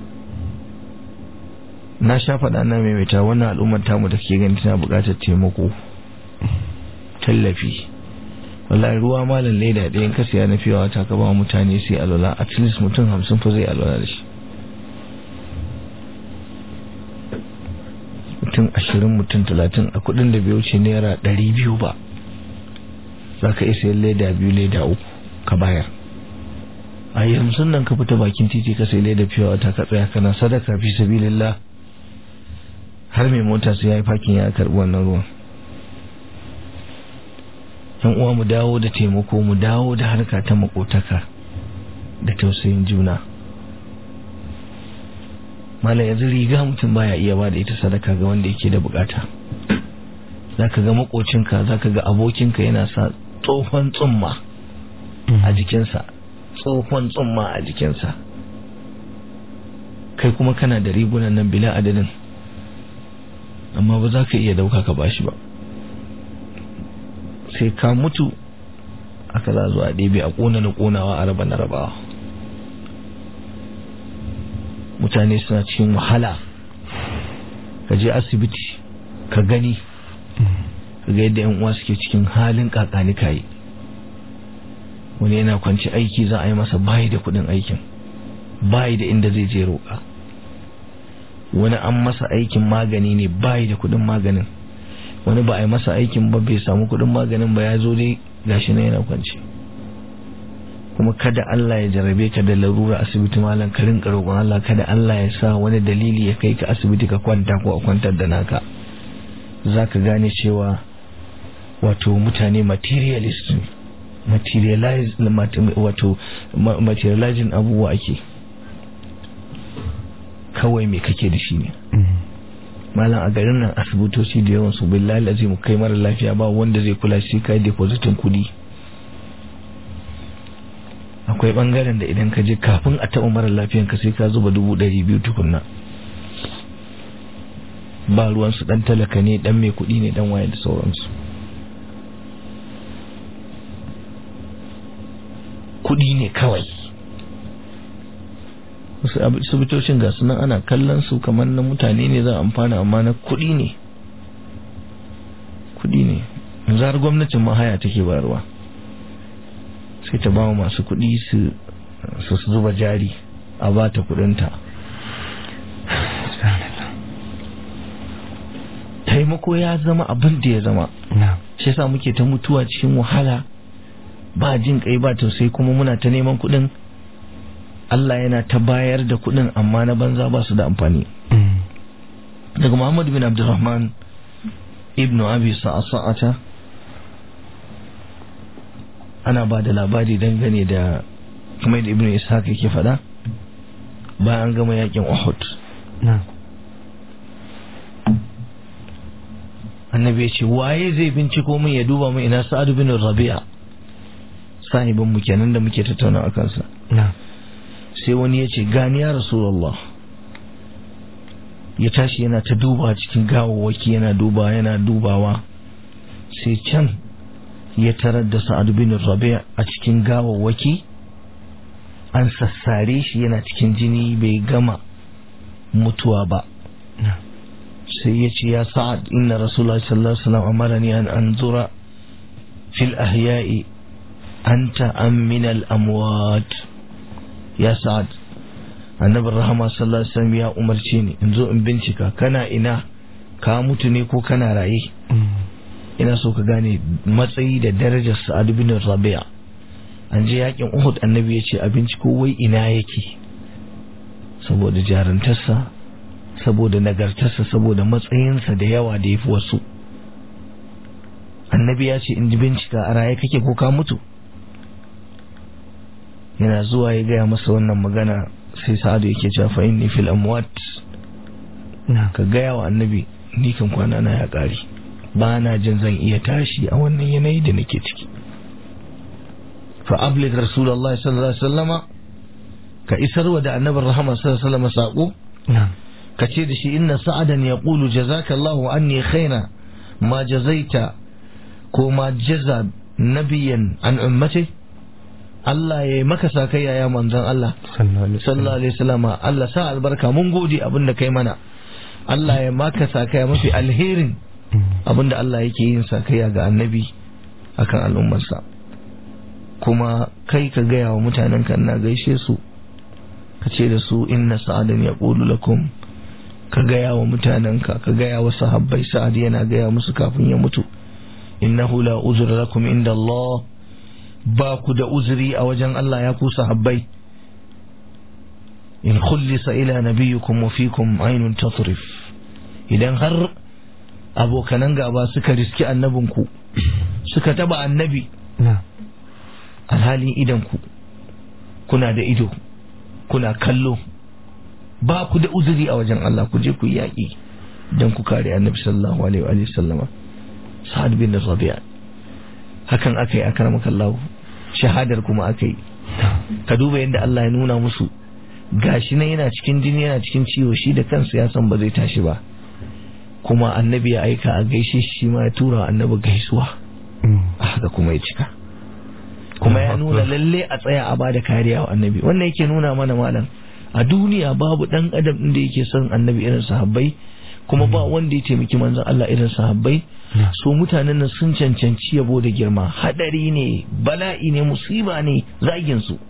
na sha faɗa na maimaita wannan al'ummar tamu da ke gani tana buƙatar taimako tallafi wallahi ruwa malam leda ɗayan ka siya na fiyawa ta ka ba mutane sai alwala at least mutum hamsin fa zai alwala da shi mutum ashirin mutum talatin a kuɗin da bai wuce naira ɗari biyu ba za ka iya sayan leda biyu leda uku ka bayar a yanzu nan ka fita bakin titi ka sai leda fiyawa ta ka tsaya kana sadaka fi sabilillah har mai mota sai ya yi fakin ya karɓi wannan ruwan yan uwa mu dawo da taimako mu dawo da harka ta makotaka da tausayin juna malam yanzu riga mutum baya iya ba da ita sadaka ga wanda yake da bukata zaka ga makocinka zaka ga abokinka yana sa tsohon tsumma a jikinsa tsohon tsumma a jikinsa kai kuma kana da rigunan nan bila adadin amma ba za ka iya dauka ka bashi ba sai ka mutu aka za zuwa ɗebe a ƙona na ƙonawa a raba na rabawa mutane suna cikin wahala ka je asibiti ka gani ka ga yadda 'yan uwa suke cikin halin kakani kayi wani yana kwanci aiki za a yi masa bayi da kudin aikin bayi da inda zai je roƙa wani an masa aikin magani ne bayi da kudin maganin wani ba a yi masa aikin ba bai samu kudin maganin ba ya zo dai gashi na yana kwanci kuma kada Allah ya jarabe ka da larura asibiti malam ka rinka roƙon Allah kada Allah ya sa wani dalili ya kai ka asibiti ka kwanta ko a kwantar da naka zaka gane cewa wato mutane materialist materialize wato materializing abubuwa ake kawai me kake da shi ne malam a garin nan asibitoci da yawan su billahi lazim kai mara lafiya ba wanda zai kula shi kai depositin kudi akwai bangaren da idan ka je kafin a taɓa mara lafiyan ka sai ka zuba dubu ɗari biyu tukunna ba ruwansu ɗan talaka ne ɗan mai kuɗi ne ɗan waye da sauransu kuɗi ne kawai wasu asibitocin ga sunan ana kallon su kamar na mutane ne za a amfana amma na kuɗi ne kuɗi ne yanzu har gwamnatin mahaya take bayarwa sai ta ba masu kuɗi su su zuba jari a ba ta kuɗinta taimako ya zama abin da ya zama shi yasa muke ta mutuwa cikin wahala ba jin kai ba tausayi kuma muna ta neman kuɗin Allah yana ta bayar da kuɗin amma na banza ba su da amfani daga Muhammad bin Abdulrahman ibnu Abi Sa'ata ana ba da labari dangane da kuma da ibnu Ishaq yake faɗa bayan an gama yakin Uhud annabi ya ce waye zai binciko min ya duba min ina Sa'ad bin Rabi'a sahibin mu kenan da muke tattauna akan sa sai wani ya ce gani ya Rasulullah ya tashi yana ta duba cikin gawawwaki yana duba yana dubawa sai can ya tarar da sa'ad bin rabi' a cikin gawawwaki an sassare shi yana cikin jini bai gama mutuwa ba sai ya ce ya sa'ad inna rasulullah sallallahu alaihi wasallam amarani an anzura fil ahya'i anta am min al amwat ya sa'ad annabin rahama sallallahu alaihi wasallam ya umarce ni in zo in bincika kana ina ka mutu ne ko kana raye ina so ka gane matsayi da darajar sa'ad bin rabi'a an je yakin uhud annabi ya ce a binciko wai ina yake saboda jarantarsa saboda nagartarsa saboda matsayinsa da yawa da ya fi wasu annabi ya ce in ji bincika a raye kake ko ka mutu yana zuwa ya gaya masa wannan magana sai sa'adu yake cewa fa inni fil amwat ka gaya wa annabi ni kan kwana na ya kare ba na jin zan iya tashi a wannan yanayi da nake ciki fa ablig rasulullahi sallallahu alaihi wasallama ka isarwa da annabin rahama sallallahu alaihi wasallama sako ka ce da shi inna sa'adan yaqulu jazakallahu anni khaira ma jazaita ko ma jaza nabiyan an ummati Allah ya yi maka sakayya ya manzon Allah sallallahu alaihi wasallam Allah sa albarka mun gode abin da kai mana Allah ya maka sakayya mafi alherin abin da Allah yake yin sakayya ga annabi akan al'ummarsa kuma kai ka gaya wa mutanen kan na gaishe su ka ce da su inna sa'adan ya ƙulu lakum ka gaya wa mutanenka ka gaya wa sahabbai sa'ad yana gaya musu kafin ya mutu innahu la uzra lakum inda Allah ba ku da uzuri a wajen Allah ya ku sahabbai in khullisa ila nabiyyukum wa fikum aynun tatrif idan har abokanan gaba suka riski annabinku suka taba annabi alhalin idanku kuna da ido kuna kallo ba ku da uzuri a wajen Allah ku je ku yi yaƙi don ku kare annabi sallallahu alaihi wa sallama sa'ad bin rabi'a hakan aka yi akramakallahu shahadar kuma aka yi ka duba yadda Allah ya nuna musu gashi nan yana cikin jini yana cikin ciwo shi da kansa ya san ba zai tashi ba kuma annabi ya aika a gaishe shi ma ya tura annabi gaisuwa a haka kuma ya cika kuma ya nuna lalle a tsaya a bada kariya wa annabi wannan yake nuna mana malam a duniya babu dan adam din da yake son annabi irin sahabbai kuma ba wanda ya taimaki manzon Allah irin sahabbai so mutanen nan sun cancanci yabo da girma hadari ne bala'i ne musiba ne zagin su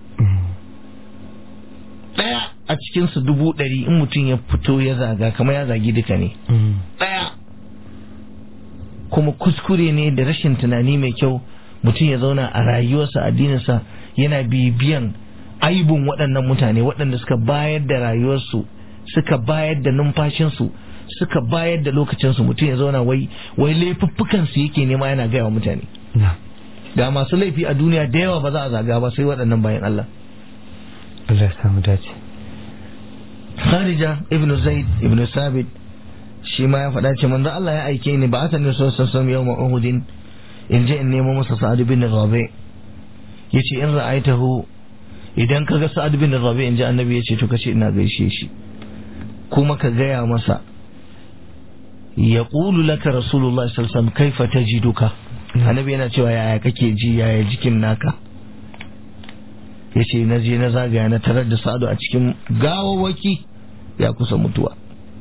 daya a cikin su dubu ɗari in mutum ya fito ya zaga kamar ya zagi duka ne daya kuma kuskure ne da rashin tunani mai kyau mutum ya zauna a rayuwarsa addininsa yana bibiyan aibun waɗannan mutane waɗanda suka bayar da rayuwarsu suka bayar da numfashinsu suka bayar da lokacinsu mutum ya zauna wai wai laifuffukansu yake nema yana gaya wa mutane da masu laifi a duniya da yawa ba za a zaga ba sai waɗannan bayan Allah Allah ya samu dace Kharija ibn Zaid ibn Sabit shi ma ya faɗa ce manzo Allah ya aike ni ba a sanin so sassan yau ma Uhudin in je in nemo masa Sa'ad bin Rabi yace in ra'aitahu idan kaga Sa'ad bin Rabi in ji annabi yace to kace ina gaishe shi kuma ka gaya masa yaqulu laka rasulullah sallallahu alaihi wasallam kaifa tajiduka annabi yana cewa yaya kake ji yaya jikin naka yace na je na zagaya na tarar da Sa'adu a cikin gawawaki ya kusa mutuwa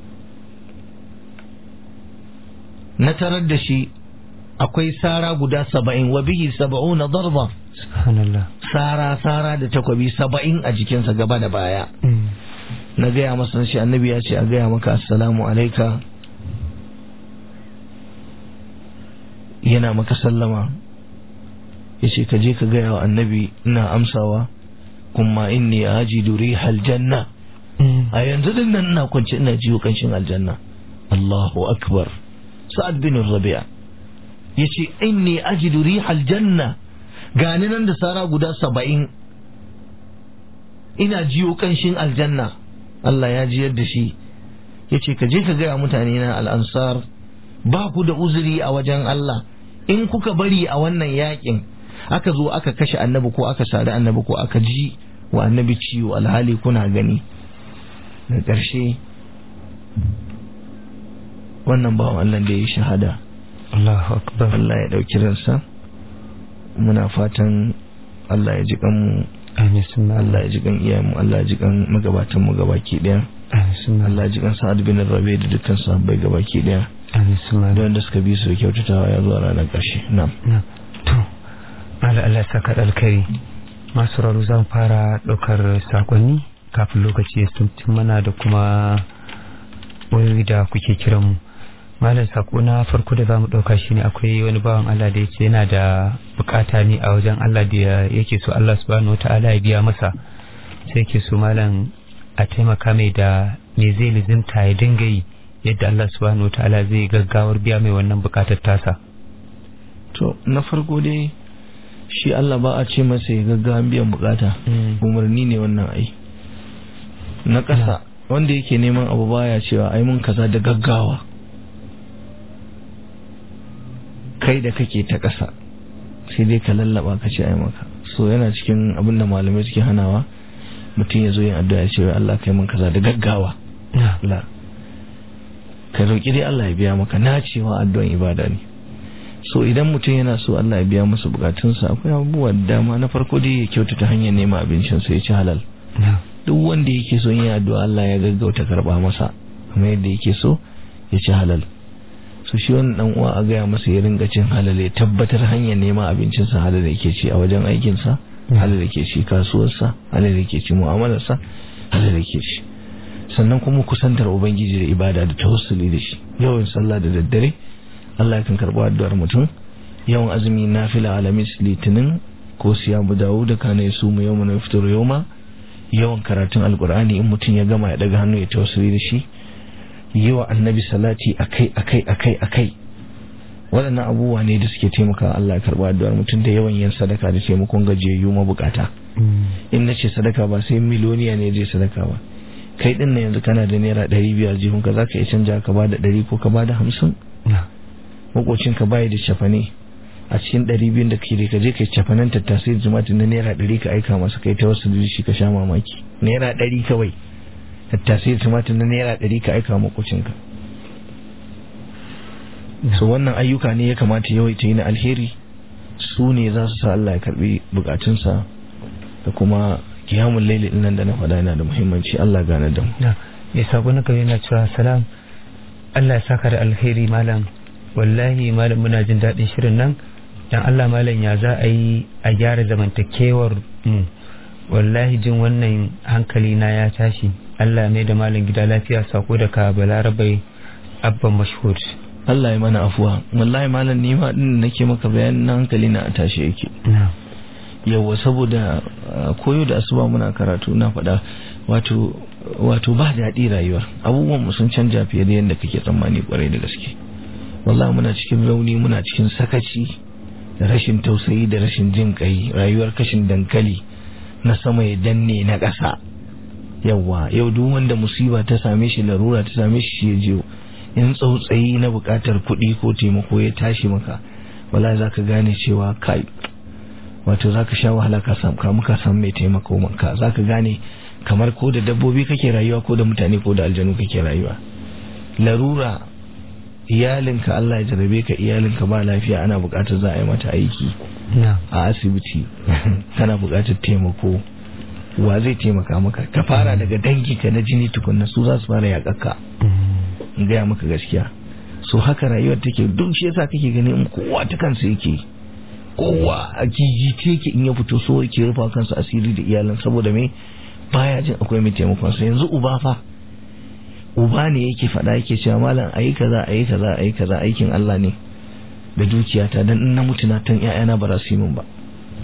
na tarar da shi akwai sara guda saba'in wa bihi saba'una darba subhanallah sara sara da takwabi saba'in a jikinsa gaba da baya na gaya masa shi annabi ya ce a gaya maka assalamu alaika yana maka sallama ya ce ka je ka gaya wa annabi ina amsawa kuma inni ajidu rihal janna a yanzu din nan ina kwance ina jiyo kanshin aljanna Allahu akbar Sa'ad bin Rabi'a yace inni ajidu rihal janna gani nan da sara guda saba'in ina jiyo kanshin aljanna Allah ya jiyar da shi yace ka je ka gaya mutane na al'ansar ba ku da uzuri a wajen Allah in kuka bari a wannan yakin aka zo aka kashe annabi ko aka sari annabi ko aka ji wa annabi ciwo alhali kuna gani da ƙarshe wannan bawan Allah da ya yi shahada Allahu akbar Allah ya ɗauki ransa muna fatan Allah ya ji kanmu amin sunna Allah ya ji kan iyayenmu Allah ya ji kan magabatan mu gabaki daya amin sunna Allah ya ji kan Sa'ad bin Rabi da dukkan sahabbai gabaki daya amin sunna da wanda suka bi su da kyautatawa ya zuwa ranar ƙarshe na'am na to Allah Allah ya saka da alkhairi masu raro zan fara ɗaukar sakonni kafin lokaci ya tuntun mana da kuma wayoyi da kuke kiran mu malam sako na farko da zamu ɗauka shine akwai wani bawan Allah da yace yana da bukata ne a wajen Allah da yake so Allah subhanahu wataala ya biya masa sai yake so malam a taimaka mai da me zai lizimta ya dinga yi yadda Allah subhanahu wataala zai gaggawar biya mai wannan bukatar tasa to na farko dai shi Allah ba a ce masa ya gaggawan biyan bukata umarni ne wannan ai na ƙasa wanda yake neman abu baya cewa ai mun kaza da gaggawa kai da kake ta ƙasa sai dai ka lallaba ka ce ai maka so yana cikin abin da malamai suke hanawa mutum ya zo yin addu'a ya ce wai Allah kai mun kaza da gaggawa la ka roƙi dai Allah ya biya maka na cewa addu'an ibada ne so idan mutum yana so Allah ya biya masa bukatunsa akwai abubuwa da dama na farko dai ya kyautata hanyar neman abincinsa ya ci halal duk wanda yake so yin addu'a Allah ya gaggauta karba masa kuma yadda yake so ya ci halal so shi wannan dan uwa a gaya masa ya ringa cin halal ya tabbatar hanyar neman abincinsa halal yake ci a wajen aikinsa halal yake ci kasuwarsa halal yake ci mu'amalarsa halal yake ci sannan kuma kusantar ubangiji da ibada da tawassuli da shi yawan sallah da daddare Allah kan karɓi addu'ar mutum yawan azumi nafila alamis litinin ko siyamu dawo da kana ya sumu yau na fitar yoma yawan karatun alkur'ani in mutum ya gama ya daga hannu ya tawassuli da shi yi wa annabi salati akai akai akai akai waɗannan abubuwa ne da suke taimaka Allah ya karɓi addu'ar mutum da yawan yin sadaka da taimakon gajiyayyu mabukata in na ce sadaka ba sai miloniya ne zai sadaka ba kai din na yanzu kana da naira ɗari biyar jihunka za ka iya canja ka ba da ɗari ko ka ba da hamsin makocinka bayi da cefane a cikin ɗari biyun da ke ka je ka cefanen tattasai da tumatir na naira ɗari ka aika masa kai ta wasu shi ka sha mamaki naira ɗari kawai tattasai da tumatir na naira ɗari ka aika makocinka so wannan ayyuka ne ya kamata yawaita yi na alheri su ne za su sa Allah ya karbi bukatunsa da kuma kiyamun laili nan da na faɗa yana da muhimmanci Allah gane da mu ya sabo na yana cewa salam Allah ya saka da alheri malam wallahi malam muna jin daɗin shirin nan dan Allah malam ya za a yi a gyara zamantakewar mu wallahi jin wannan hankali na ya tashi Allah mai da malam gida lafiya sako da ka balarabai abban mashhur Allah ya mana afuwa wallahi malam ni ma din nake maka bayanin na hankali na a tashi yake yawa saboda koyo da asuba muna karatu na faɗa wato wato ba daɗi rayuwar abubuwan mu sun canja fiye da yadda kake tsammani kwarai da gaske wallahi muna cikin rauni muna cikin sakaci da rashin tausayi da rashin jin kai rayuwar kashin dankali na sama ya danne na ƙasa yawa yau duk wanda musiba ta same shi larura ta same shi ya je in tsautsayi na buƙatar kuɗi ko taimako ya tashi maka wala za ka gane cewa kai wato za ka sha wahala ka samu ka muka samu mai taimako maka za ka gane kamar ko da dabbobi kake rayuwa ko da mutane ko da aljanu kake rayuwa larura iyalinka Allah ya jarabe ka iyalinka ba lafiya ana buƙatar za a yi mata aiki a asibiti kana buƙatar taimako wa zai taimaka maka ka fara daga danginka na jini tukunna su za su fara yaƙaƙa in gaya maka gaskiya so haka rayuwar take duk shi yasa kake ganin kowa ta kansa yake kowa a gigice yake in ya fito so yake rufa kansa asiri da iyalan saboda me baya jin akwai mai taimakon sa yanzu uba fa uba ne yake faɗa yake cewa malam ayi kaza ayi kaza ayi kaza aikin Allah ne da dukiyata dan in na mutu na tan ƴaƴana ba za su yi min ba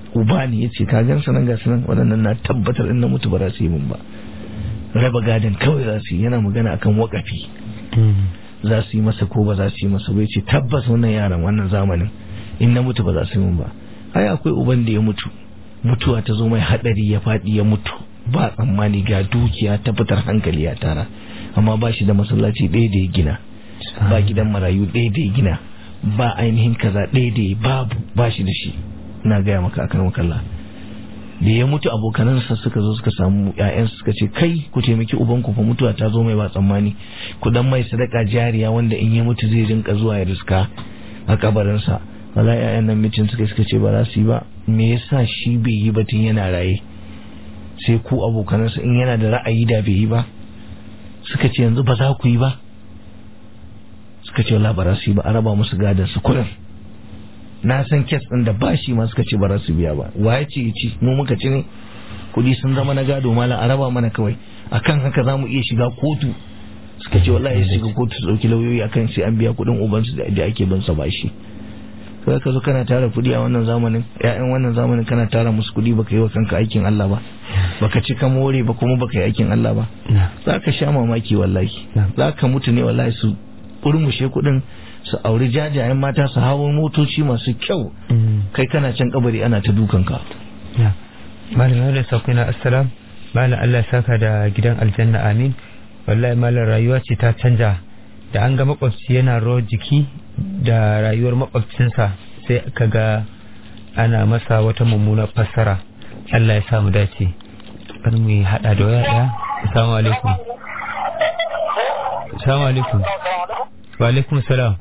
uba ne ya ce ka gan sanan ga sanan waɗannan na tabbatar in na mutu ba za su yi mun ba raba gadon kawai za su yi yana magana akan wakafi za su yi masa ko ba za su yi masa bai ce tabbas wannan yaran wannan zamanin in na mutu ba za su yi mun ba ai akwai uban da ya mutu mutuwa ta zo mai hadari ya faɗi ya mutu ba tsammani ga dukiya ta fitar hankali ya tara amma ba shi da masallaci ɗaya da ya gina ba gidan marayu ɗaya da ya gina ba ainihin kaza ɗaya da ya babu ba shi da shi na gaya maka akan makalla da ya mutu abokanansa suka zo suka samu ƴaƴansu suka ce kai ku taimaki ubanku fa mutuwa ta zo mai ba tsammani ku dan mai sadaka jariya wanda in ya mutu zai rinka zuwa ya riska a kabarinsa wala ƴaƴan nan mitin suka suka ce ba za su yi ba me yasa shi bai yi ba tun yana raye sai ku abokanansa in yana da ra'ayi da bai yi ba suka ce yanzu ba za ku yi ba suka ce wala ba za su yi ba a raba musu gadon su kurin na san kes ɗin da bashi ma suka ce ba za su biya ba wa ya ce ci mu muka ci ne kuɗi sun zama na gado mala a raba mana kawai akan haka za mu iya shiga kotu suka ce wallahi shiga kotu su ɗauki lauyoyi akan sai an biya kuɗin ubansu da ake bin sa bashi kai ka zo kana tara kuɗi a wannan zamanin ƴaƴan wannan zamanin kana tara musu kuɗi baka yi wa kanka aikin Allah ba baka ci ka more ba kuma baka yi aikin Allah ba za ka sha mamaki wallahi za ka mutu ne wallahi su kurmushe kuɗin su auri jajayen mata su hawo motoci masu kyau kai kana can kabari ana ta dukanka malam da sauƙi na assalam malam Allah saka da gidan aljanna amin wallahi malam rayuwa ce ta canja da an ga makwabci yana rawar jiki da rayuwar makwabcinsa sai ka ga ana masa wata mummuna fassara Allah ya samu dace kan mu hada da waya daya assalamu alaikum assalamu alaikum wa alaikum salam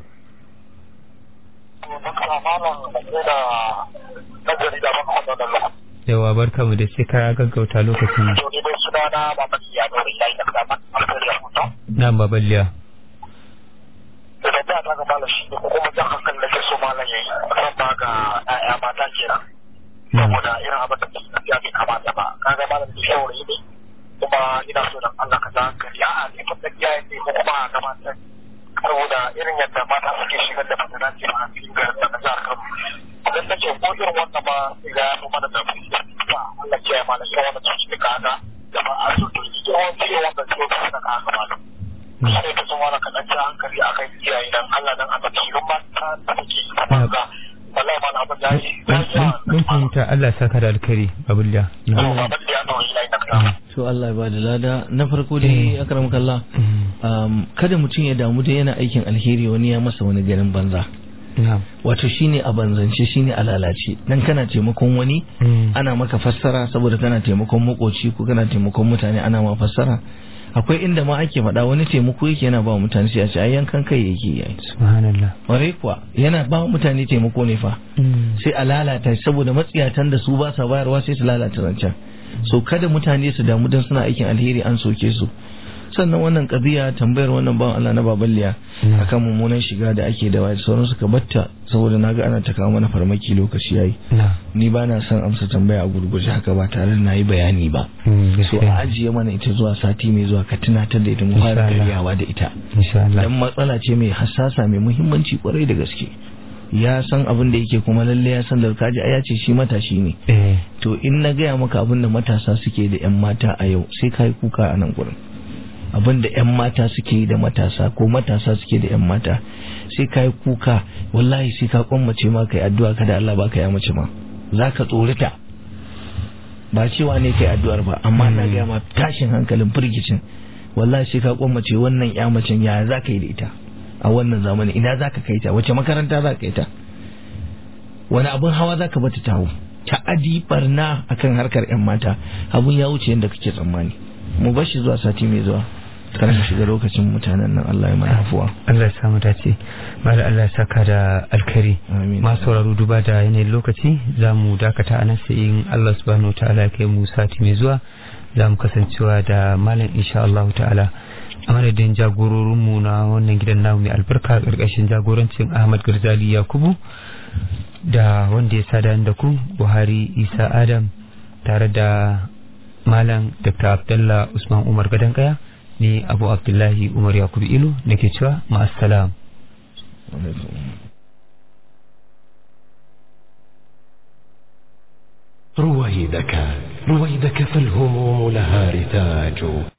yawa barka mu da sai ka gaggauta lokacin na babaliya da da ta ga malam shi ko kuma jan hankali da ke so malam yayi kan ba ga ƴaƴa mata kenan saboda irin abin da ke tafiya bai kamata ba kaga malam da shawari ne kuma ina so dan Allah ka ja hankali a'a ne fa da iyaye ne ko kuma ga mata saboda irin yadda mata suke shigar da fitana ce a cikin ga da na jihar Kano idan ta ce ko irin wannan ba sai ga ya fi mana da fi ba Allah ke malam irin wannan cututtuka haka da ba a so to irin wannan cututtuka haka malam sai ta sun wani kaɗan ja hankali a kan iyaye dan Allah dan Allah ci don mata da take yi ta ga wallahi ma na abin da yi mun fahimta Allah saka da alkhairi abulya to Allah ya ba da lada na farko dai akram kallah kada mutum ya damu da yana aikin alheri wani ya masa wani garin banza wato shine a banzance shine a lalace dan kana taimakon wani ana maka fassara saboda kana taimakon makoci ko kana taimakon mutane ana ma fassara akwai inda ma ake faɗa wani taimako yake yana ba mutane sai a ce ai yankan kai yake yi subhanallah ware kuwa yana ba mutane taimako ne fa sai a lalata saboda matsiyatan da su ba sa bayarwa sai su lalata zancen so kada mutane su damu dan suna aikin alheri an soke su sannan wannan kabiya tambayar wannan bawan Allah na baballiya akan mummunan shiga da ake da wayar sauran suka batta saboda naga ana ta kawo mana farmaki lokaci yayi ni ba na son amsa tambaya a gurguje haka ba tare da nayi bayani ba so a ajiye mana ita zuwa sati mai zuwa ka tunatar da ita mu fara karyawa da ita dan matsala ce mai hassasa mai muhimmanci kwarai da gaske ya san abin da yake kuma lalle ya san da kaji aya ce shi matashi ne to in na gaya maka abin da matasa suke da yan mata a yau sai kai kuka a nan gurin abin da 'yan mata suke yi da matasa ko matasa suke da 'yan mata sai ka yi kuka wallahi sai ka kwammace ma kai addu'a kada Allah ba ka ya mace ma za ka tsorita ba cewa ne kai addu'ar ba amma na gaya ma tashin hankalin firgicin wallahi sai ka kwammace wannan ya macen ya za ka yi da ita a wannan zamani ina za ka kai ta wace makaranta za ka kai ta wani abin hawa za ka bata tawo ta'adi barna akan harkar 'yan mata abun ya wuce yadda kake tsammani mu bashi zuwa sati mai zuwa kar mu shiga lokacin mutanen nan Allah ya mana afuwa Allah ya samu dace mala Allah ya saka da alkhairi masu sauraro duba da yanayin lokaci za mu dakata a nan sai in Allah subhanahu ta'ala ya kai mu sati mai zuwa za mu kasancewa da malam insha Allah ta'ala a madadin jagororinmu na wannan gidan namu mai albarka karkashin jagorancin Ahmad Garzali Yakubu da wanda ya sada da ku Buhari Isa Adam tare da Malam Dr. Abdullah Usman Umar Gadankaya ni Abu Abdullahi Umar Yakubu Ilu nake cewa ma'assalam. رويدك رويدك فالهموم لها رتاج